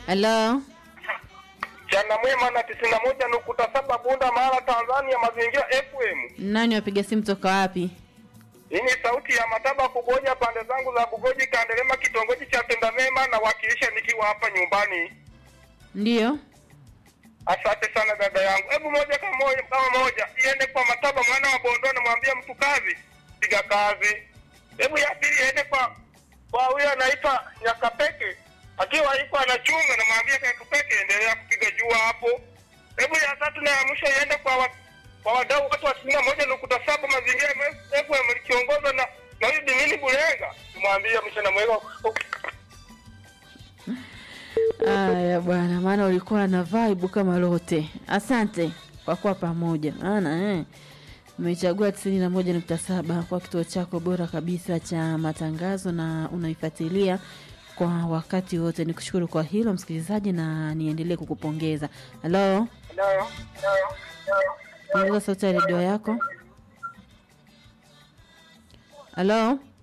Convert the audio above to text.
Halo, Chana mwema na tisini na moja nukuta saba Bunda Mara Tanzania Mazingira FM. nani wapiga simu toka wapi? Hii ni sauti ya Mataba Kugoja pande zangu za Bugoji Kandelema kitongoji cha Tendamema na wakilisha nikiwa hapa nyumbani. Ndiyo, Asante sana dada yangu. Hebu moja kama moja kama moja iende kwa Mataba mwana wa Bondo namwambia mtu kazi piga kazi. Hebu ya pili iende kwa kwa huyo anaitwa Nyakapeke akiwa iko anachunga namwambia Nyakapeke endelea kupiga jua hapo. Hebu ya tatu na ya mwisho iende kwa wa, kwa wadau watu wa tisini na moja nukuta saba mazingira FM likiongozwa na na huyu Dimini Bulenga. Tumwambie mchana mwema. Aya bwana, maana ulikuwa na vibe kama lote. Asante kwa kuwa pamoja, maana eh, umechagua tisini na moja nukta saba kwa kituo chako bora kabisa cha matangazo na unaifuatilia kwa wakati wote. Nikushukuru kwa hilo msikilizaji, na niendelee kukupongeza. Halo, Ndio. ongeza sauti ya redio yako. Halo.